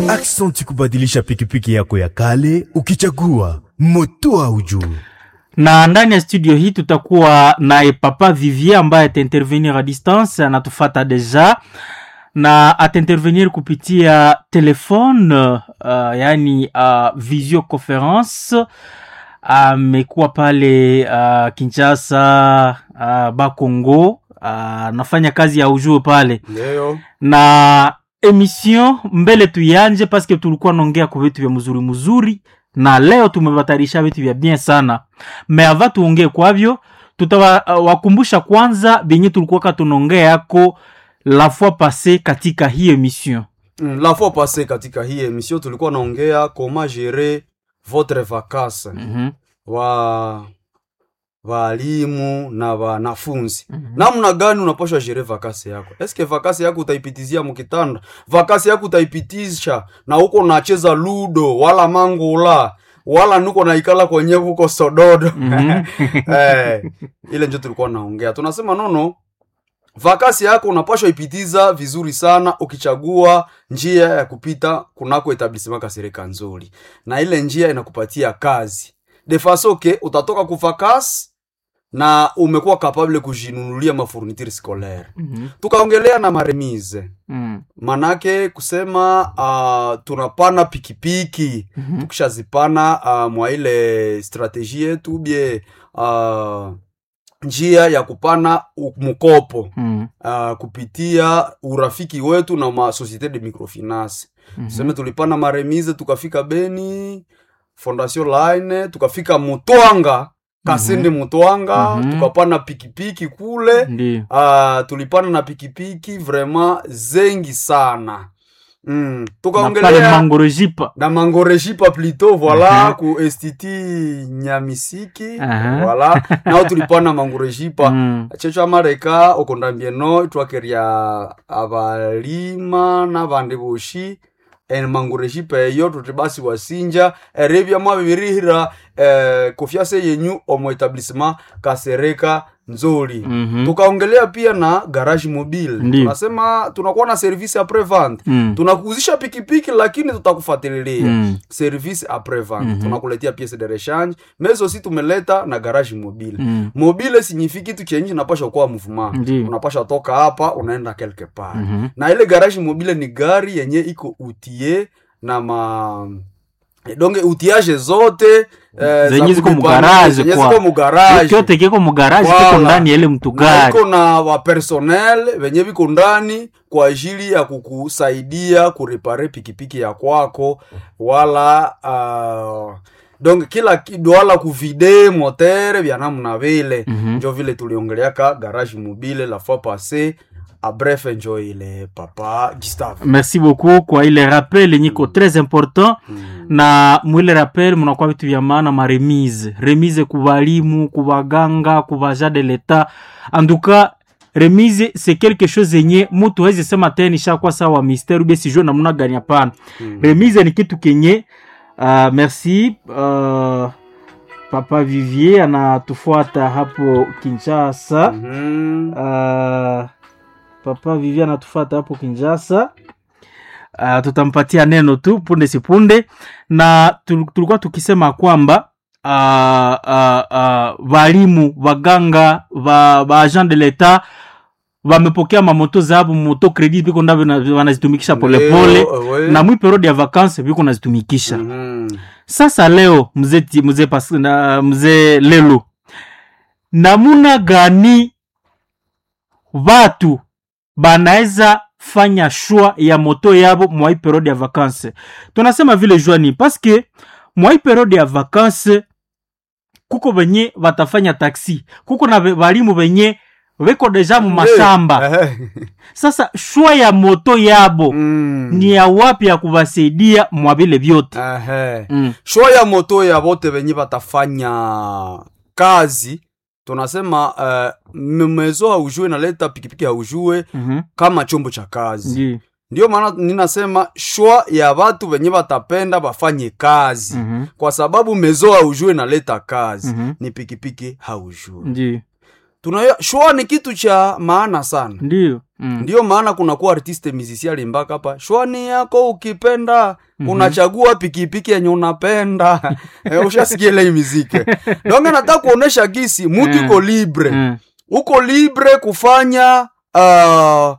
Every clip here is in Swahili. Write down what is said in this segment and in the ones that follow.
Aksanti kubadilisha pikipiki yako ya kale ukichagua moto au juu. na ndani ya studio hii tutakuwa naye papa Vivier ambaye ataintervenir a distance, anatufata deja na ataintervenir kupitia telefone uh, yani uh, visioconference amekuwa pale uh, Kinshasa uh, Bakongo uh, anafanya kazi ya ujue pale Ndio. na emission mbele tuyanje paske tulikuwa naongea ku vitu vya mzuri mzuri na leo tumebatarisha vitu vya bien sana me ava tuongee kwavyo tutawakumbusha kwanza benye tulikuwaka tunaongea yako la fois passe katika hii emission Mm, la fois passée katika hii emission tulikuwa naongea comment gérer votre vacances mm-hmm. wa walimu na wanafunzi namna gani unapashwa jere vakasi yako eske vakasi yako utaipitizia mukitanda vakasi yako utaipitisha na huko nacheza ludo wala mangula wala nuko naikala kwenye kuko sododo Mhm. eh, ile njo tulikuwa naongea tunasema nono vakasi yako unapashwa ipitiza vizuri sana ukichagua njia ya kupita kunako etablissement kasirika nzuri na ile njia inakupatia kazi de faso ke utatoka kuvakasi na umekuwa kapable kujinunulia mafourniture scolaire Mhm. tukaongelea na maremise Mm. manake kusema uh, tunapana pikipiki Mhm. tukishazipana uh, mwa ile strategie yetu bie uh, njia ya kupana u- mkopo Mm. uh, kupitia urafiki wetu na masociete de microfinance Mhm. tuseme tulipana maremise tukafika beni fondation line tukafika mutwanga kasende mutwanga Mhm. tukapana pikipiki kule Ndiyo. uh, tulipana na pikipiki vraiment zengi sana mm. na pale tukaongelea mangorojipa na mangorejipa plito voila Mhm. ku estiti nyamisiki Aha. voila nao tulipana mangorejipa Mm. checho amareka okondambieno itwakeria abalima n'abandi boshi emangurejipa eyo tuti basi wasinja erebya mwabibirihira eh, kofyase yenyu omu etablissement kasereka nzoli Mhm. tukaongelea pia na garage mobile Ndiyo. tunasema tunakuwa na service apres vente Mm. tunakuuzisha pikipiki lakini tutakufuatilia Mm. service apres vente Mhm. tunakuletea piece de rechange mais aussi tumeleta na garage mobile Mm. mobile signifie kitu chenye napasha kuwa mouvement Ndiyo. unapasha toka hapa unaenda quelque part Mhm. na ile garage mobile ni gari yenye iko utie na ma donge utiage zote eh, Zenye za ziko kudepania, mugarage zenye kwa- ziko mugarage kyote kiko mugaraji Voilà. kiko ndani ya ile mtu na gari iko na wapersonel venye viko ndani kwa ajili ya kukusaidia kurepare pikipiki ya kwako wala uh, donc kila kidu wala kuvide motere vya namna vile Mhm. njo vile tuliongeleaka garage mobile la fois passé a bref njo ile papa Gustave merci beaucoup kwa ile rappel yenye iko très important mm. na mwile rappel munakuwa vitu vya maana maremise remise ku balimu ku baganga ku baja de l'etat anduka remise c'est quelque chose yenye mutu hawezi sema tena ishakuwa sawa mystère ube sijue namna gani hapana Mm. remise ni kitu kenye uh, merci uh, papa vivier anatufuata hapo kinshasa Mhm. uh, papa vivier anatufuata hapo kinshasa uh, tutampatia neno tu punde sipunde na tul- tulikuwa tukisema kwamba uh, uh, uh, walimu waganga wa, wa agent de l'etat wamepokea mamoto zabo moto credit biko ndavyo na- wanazitumikisha polepole Leo, we. na mwi periode ya vacances biko nazitumikisha Mhm. sasa leo mzee ti- mzee Pas- na mzee lelo namuna gani watu banaweza fanya shwa ya moto yabo mwai periode ya vacances tunasema vile jwani paske mwai periode ya vacances kuko benye batafanya taksi kuko na be- balimu benye beko deja mu mashamba Eh, sasa shwa ya moto yabo mm. ni ya wapi ya kubasaidia mwa vile vyote Ehe. mm. shwa ya moto ya bote venye batafanya kazi tunasema uh, mezo haujue naleta pikipiki haujue Mhm. kama chombo cha kazi Ndiyo. ndio maana ninasema shwa ya watu venye batapenda bafanye kazi Mhm. kwa sababu mezo haujue naleta kazi Mhm. ni pikipiki haujue Ndiyo. tunaya shwa ni kitu cha maana sana Ndiyo. Mm. ndiyo maana kunakuwa artiste musicien alimbaka hapa shwani yako ukipenda unachagua pikipiki yenye unapenda Eh, ushasikia ile hii miziki donge nataka kuonesha gisi mutu iko libre Mm. uko libre kufanya uh,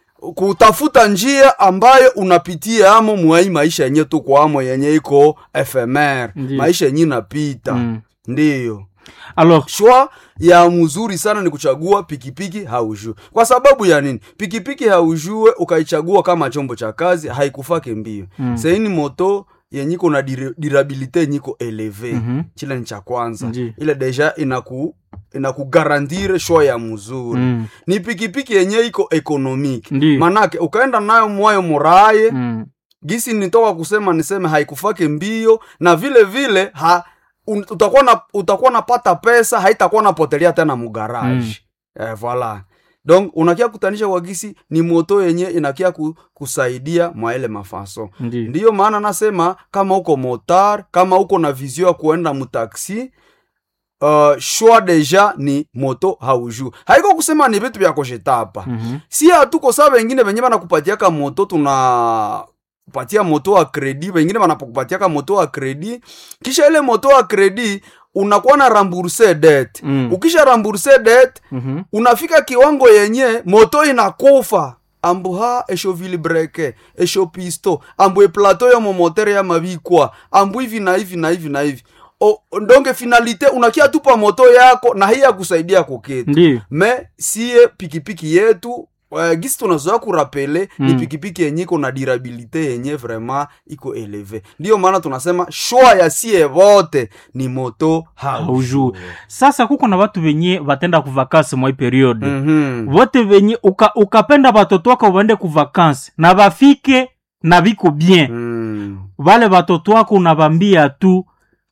kutafuta njia ambayo unapitia amo mwai maisha yenye tuko amo yenye iko fmr Ndiyo. maisha yenye inapita Mm. ndiyo alors shwa ya mzuri sana ni kuchagua pikipiki haujue kwa sababu ya nini pikipiki haujue ukaichagua kama chombo cha kazi haikufake mbio Mm. saini moto yenyiko na dir- durabilite yenyiko eleve Mhm. chile ni cha kwanza Ndiyo. ile deja inaku inakugarantire shwa ya mzuri Mm. ni pikipiki yenye iko economic Ndiyo. manake ukaenda nayo mwayo muraye Mm. gisi nitoka kusema niseme haikufake mbio na vile vile ha, un, utakuwa na utakuwa napata pesa haitakuwa napotelea tena mugaraji mm. eh, voila donc unakia kutanisha kwa gisi ni moto yenye inakia ku, kusaidia mwa ile mafaso Ndiyo. ndiyo maana nasema kama uko motar kama uko na vizio ya kuenda mutaksi uh, shwa deja ni moto haujuu haiko kusema ni vitu vya koshetapa Mhm. si hatuko saa wengine venye banakupatiaka moto tuna kupatia moto wa kredi wengine wanapokupatiaka moto wa kredi kisha ile moto wa kredi unakuwa na ramburse det Mm. ukisha ramburse det Mhm. unafika kiwango yenye moto inakufa ambu ha esho vilibreke esho pisto ambu eplato yo momotere ya mabikwa ambu hivi na hivi na hivi na hivi O, ndonge finalite unakia tupa moto yako na hii ya kusaidia kuketu Ndiyo. me siye pikipiki yetu uh, gisi tunazoa kurapele mm. ni Mm. pikipiki yenye iko na durabilite yenye vraiment iko eleve ndiyo maana tunasema shwa ya sie vote ni moto Haujue. sasa kuko na watu wenye batenda kuvakasi mwa hii periode mm-hmm. vote venye uka, ukapenda batoto wako waende kuvakansi na bafike na biko bien mm. vale batoto wako unabambia tu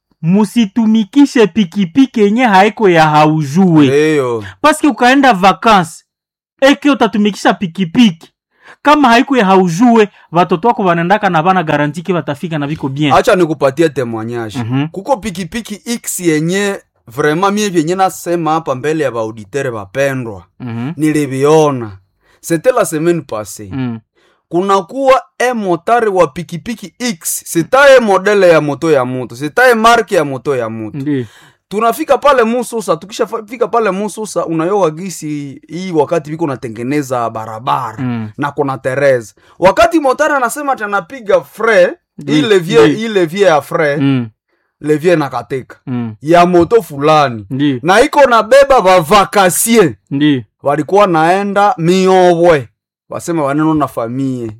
musitumikishe pikipiki yenye haiko ya haujue Ndio. paske ukaenda vakansi eke utatumikisha pikipiki kama haiko ya haujue batoto wako banendaka na bana garantiki batafika na biko bien acha nikupatie temoignage Mhm. kuko pikipiki x yenye vraiment mie vyenye nasema hapa mbele ya baauditere bapendwa Mhm. niliviona c'était la semaine passée Mm. kunakuwa e motari wa pikipiki x sitaye modele ya moto ya mutu sitaye marke ya moto ya mutu Ndiyo. tunafika pale mususa tukishafika pale mususa unayowa gisi hii wakati viko natengeneza barabara Mm. na kuna tereza wakati motari anasema ati anapiga fre Ndi- hii levie ndi. hii levie ya fre Mm. levie nakatika Mm. ya moto fulani Ndiyo. na iko nabeba bavakasie Ndiyo. walikuwa naenda miobwe wasema waneno na famie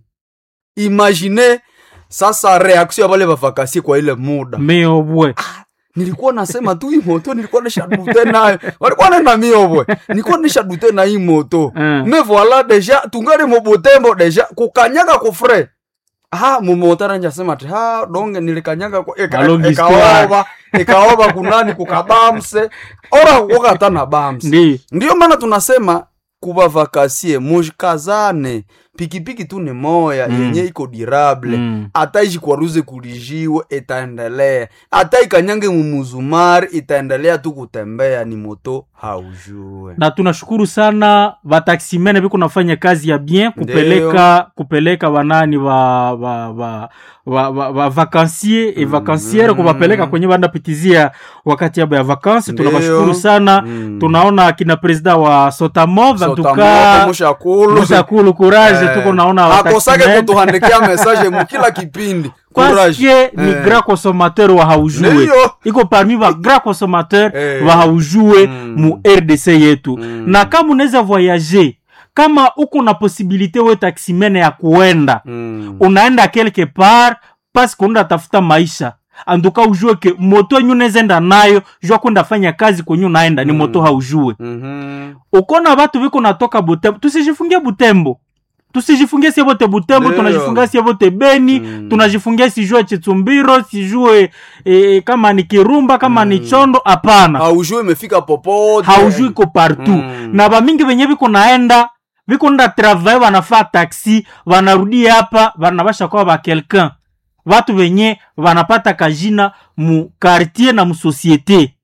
imagine sasa reaction ya wale bavakasie kwa ile muda meobwe nilikuwa nasema tu hii moto nilikuwa nishadute nayo walikuwa nenda miobwe nilikuwa nishadute na hii moto Mm. me voila deja tungali mubutembo deja kukanyaga kufre ha mumotara njasema ati ha donge nilikanyaga kwa- ika- Malongi ikaoba ikaoba kunani kukabamse ora kukata na bamse Ndiyo. ndiyo maana tunasema kuva vakasie mujikazane pikipiki tu ni moya Mm. yenye iko dirable Mm. hata ishikwaruze kulijiwe itaendelea hata ikanyange mumuzumari itaendelea tu kutembea ni moto haujue na tunashukuru sana vataksimene viko nafanya kazi ya bien kupeleka kupeleka wanani wa wa wa wa, wa, wa vakansier e Mm. vakansiere kuwapeleka kwenye wanapitizia wakati yabo ya vakansi Ndiyo. tunawashukuru sana Mm. tunaona akina presida wa sotamov Sotamoto, antuka mushakulu mushakulu courage Eh, tuko naona akosake wataximene. kutuhandikia message mukila kipindi paske ni Eh. grand consommateur wa haujue Ndiyo. iko parmi ba grand consommateur Eh. wa haujue Mm. mu rdc yetu Mm. na kama unaweza voyager kama uko na posibilite we taksimene ya kuenda Mm. unaenda quelque part paske unaenda tafuta maisha anduka ujue ke moto yenyu unaweza enda nayo jua kwenda fanya kazi kwenye unaenda ni Mm. moto haujue Mhm. ukona watu viko natoka butembo tusijifungie butembo tusijifungie sie vote butembo Ndio. tunajifungia sie vote beni Mm. tunajifungia sijue chitsumbiro sijue e, kama ni kirumba kama ni chondo hapana haujue imefika popote haujui ko partout Mm. na bamingi venye viko naenda viko nda travail vanafaa taxi vanarudi hapa vanabasha kwa ba quelqu'un vatu venye vanapata kajina mu quartier na mu societe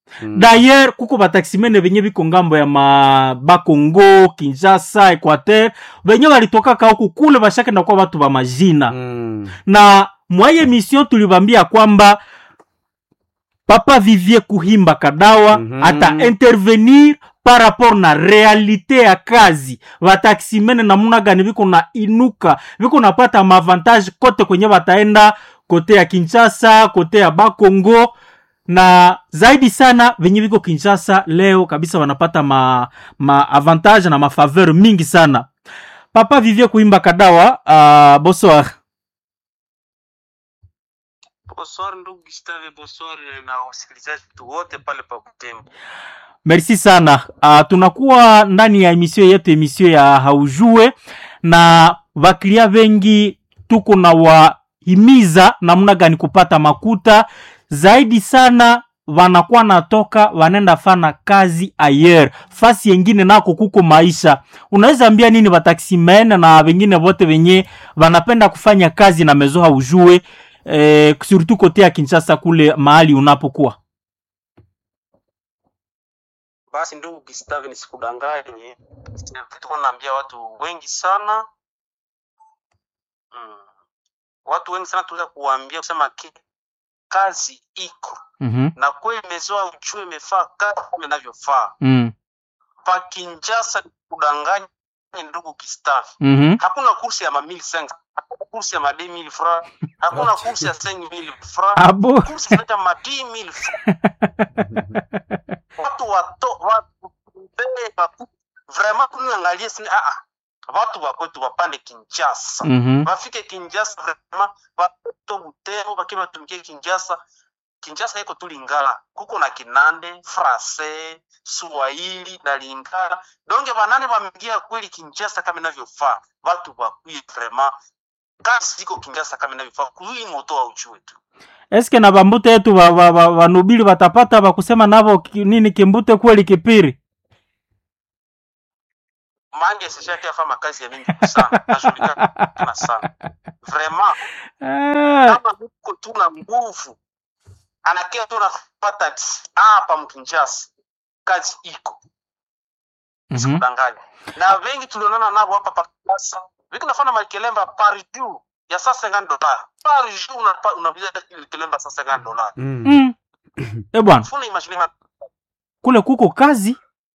Mm. dayer kuko bataximene benye biko ngambo ya ma bakongo kinshasa equateur benye balitokaka huku kule bashakenda kuwa batu ba majina Mm. na mwaye mission tulibambia kwamba papa vivier kuhimba kadawa Mhm. ata intervenir par rapport na realite ya kazi bataximene namuna gani biko na inuka biko napata maavantage kote kwenye bataenda kote ya kinshasa kote ya bakongo na zaidi sana venye viko kinshasa leo kabisa wanapata ma, ma avantage na mafaveur mingi sana papa vivie kuimba kadawa uh, bonsoir Bonsoir ndugu Gustave, bonsoir na wasikilizaji wetu wote pale pa Butembo. merci sana uh, tunakuwa ndani ya emission yetu emission ya haujue na vaklia vengi tuko na wahimiza namna gani kupata makuta zaidi sana wanakuwa natoka wanaenda fana kazi ayer fasi yengine nako kuko maisha unaweza ambia nini wataximene na wengine wote wenye wanapenda kufanya kazi na mezo haujue eh, surtout kote ya kinshasa kule mahali unapokuwa Basi ndugu Gustave, nisikudanganye, tuko naambia watu wengi sana mm. Watu wengi sana tunaweza kuwaambia kusema ki kazi iko mm-hmm. na kweli imezoa uchue imefaa kazi kama inavyofaa mm. pa Kinshasa. Kudanganya ndugu Gustave, mm-hmm. hakuna kursi ya ma 1500 hakuna kursi ya ma 2000 francs, hakuna kursi ya 5000 francs abo kursi zinaita ma 10000 francs watu wato watu beba vraiment tunaangalia sini ah ah watu wa kwetu wapande Kinshasa mm-hmm. wafike Kinshasa vraiment watu Butembo bakiwa batumikie Kinshasa Kinshasa iko tu Lingala kuko na Kinande Francais Swahili na Lingala donge banane bameingia kweli Kinshasa kama inavyofaa watu wakuye vraiment kasi iko Kinshasa kama inavyofaa kui moto wa uchue tu eske na bambute yetu ba- ba- ba- banubili batapata bakusema navo ki- nini kimbute kweli kipiri mange sishaki afanya kazi ya mingi sana nashughulika sana vraiment Eh, kama uko tu na nguvu anakia tu nafata hapa mkinjasi kazi iko mhm. sikudanganya na wengi tulionana navo hapa pakasa viki nafanya malikelemba par jour ya saa 50 dollars par jour unapa- unapiga kelemba saa 50 dollars Mm. Mm. Eh bwana funa imagine ma- kule kuko kazi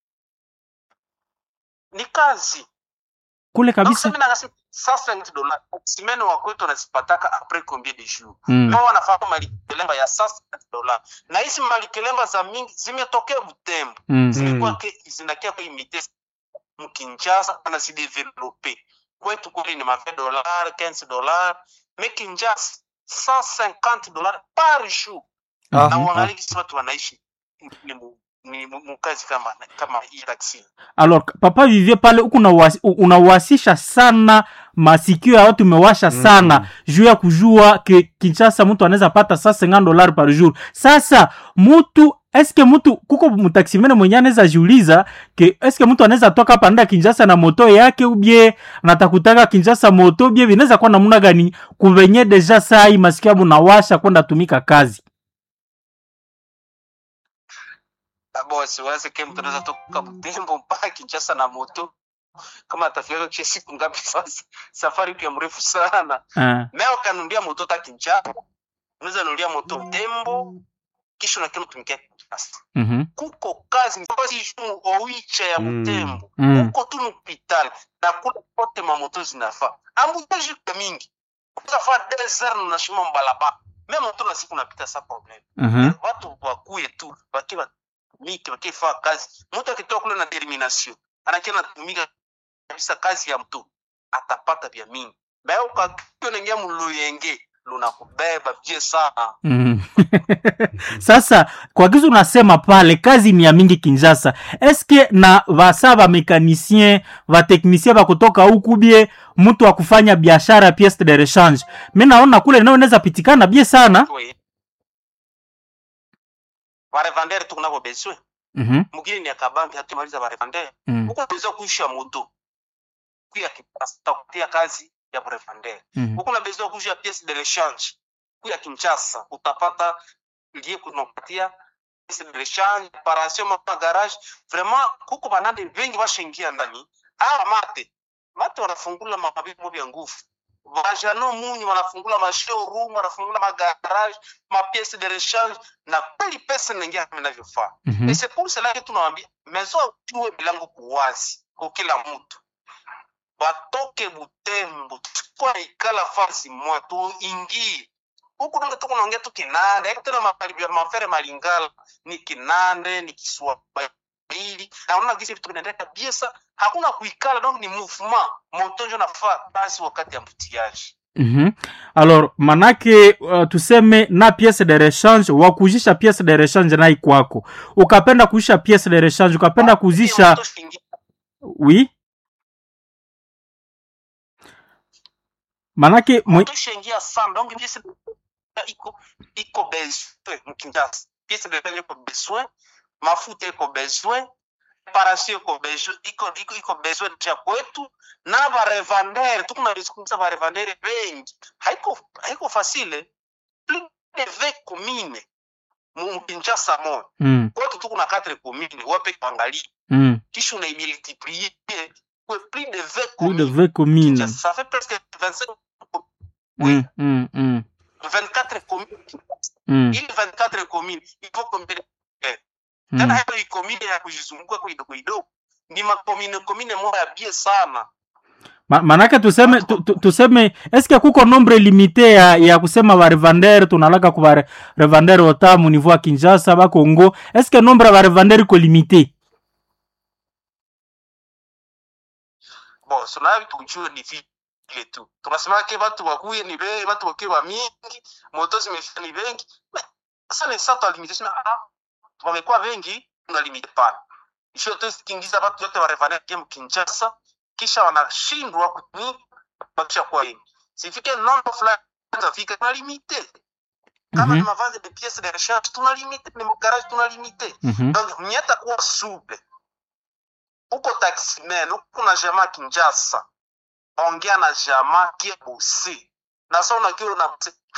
ni kazi kule donc kabisa sasa nangasi saa 50 dollars simene wa kwetu anazipataka après combien de jours mm. no wanafanya malikelemba ya saa 50 dollars na hizi malikelemba za mingi zimetokea Butembo Mm. zilikuwa ke zinakia kwa imite mkinjasa anazidevelope kwetu kule ni ma 20 dollars 15 dollars mais kinjasa 150 dollars par jour Ah, na ah. uangalie kisi watu wanaishi ni mu- ni mu- mukazi kama kama hii taxi alors papa vivie pale huku unawasi- u- unawasisha sana masikio ya watu umewasha sana Mm. juu ya kujua ke kinshasa mtu anaweza pata sa 50 dollar par jour sasa mutu eske mtu kuko mtaksimene mwenye anaweza jiuliza ke eske mtu anaweza toka hapa nda kinshasa na moto yake ubie natakutaka kinshasa moto ubie vinaweza kuwa namuna gani kuvenye deja sai masikio abu nawasha kwenda tumika kazi abo siwaze ke mtu anaweza toka Butembo mpaka Kinshasa na moto kama atafika kwa siku ngapi sasa safari iko ya mrefu sana uh, Leo kanunulia moto ta Kinshasa, unaweza nunulia moto Butembo, kisha unakiona tumikia Kinshasa. mm Kuko kazi kazi jumu oicha ya Mm. Butembo. Mm. Kuko tu hospitali na kule kote mamoto zinafaa. Ambuteji kwa mingi. Unafaa desert na shimo mbalaba. Mimi moto na siku napita sa problem. -hmm. Watu wakuye tu wakiwa miki wakifaa kazi. Mtu akitoka kule na determination, anakiona tumika kabisa kazi ya mtu atapata vya mingi. Bayo ukakiwa naingia muluyenge lunakubeba vye sana. Mm. sasa kwa kizu unasema pale kazi ni ya mingi kinshasa eske na vasa vamekanisien vateknisien vakutoka huku bie mtu wa kufanya biashara piece de rechange mi naona kule nao inaweza pitikana bie sana We. Barevandere tukunako beswe. mm-hmm. Mugini ni akabambi hatumaliza barevandere. mm Huko unaweza kuisha moto. Kuya kipasta kutia kazi ya barevandere. -hmm. Huko unaweza kuisha pièce de rechange. Kuya Kinshasa utapata liye kunapatia pièce de rechange paration ma garage vraiment kuko banande vengi bashaingia ndani ah mate mate wanafungula mabibo vya nguvu vajano munyi wanafungula mashowroom wanafungula magarage mapiece de rechange na kweli pesa inaingia kama inavyofaa Mhm. et c'est pour cela que tunawambia mezo tuwe milango kuwazi kwa kila mtu batoke butembo tukwa ikala fasi mwa tuingie huku donge tuko naongea tu kinande hebu tena mafari- mafere malingala ni kinande ni kiswahili na unaona gisi vitu vinaendelea kabisa hakuna kuikala donc ni mouvement moto njo nafaa basi wakati ya mtiaji Mhm. alors manake uh, tuseme na pièce de rechange wakuzisha pièce de rechange nai kwako ukapenda kuisha pièce de rechange ukapenda kuzisha oui manake mwe... tushaingia sana donc piece iko iko besoin mkinjasa piece de rechange iko besoin mafuta iko besoin parasio iko besoin iko iko iko besoin ya kwetu na barevandere tukunazungumza barevandere bengi haiko haiko facile plus de 20 commune mu Kinshasa moja mm, kwetu tuko na 4 commune wape kuangalia mm. kisha unaimultiplier kwa plus de 20 plus de communes 20 communes Kinshasa, ça fait presque 25 mm, mm, mm, 24 communes mm, ili 24 communes il faut combien mm. tena hayo hii commune ya kujizunguka kwa kidogo kidogo ni makomine komine moja ya bie sana Ma, manake tuseme tu, tu, tuseme eske kuko nombre limite ya, ya kusema barevandere tunalaka ku barevandere ota mu niveau ya kinshasa bakongo eske nombre ya barevandere iko limite bon sona tujue ni vile tu tunasema ke watu wakuye ni be watu wakuye wa mingi moto zimefika ni bengi Mais, sasa ni sasa limitation ah wamekuwa wengi tuna limite pana isho tu kingiza watu wote wa revenant game Kinshasa kisha wanashindwa kuni bakisha kwa wengi sifike nombre fulani tafika tuna limite kama Mhm. ni mavazi de pièces de rechange tuna limite ni garage tuna limite Mhm. donc mnyeta kuwa supe uko taximan uko na jamaa kinjasa ongea na jamaa kie bosi na sa unakiwa na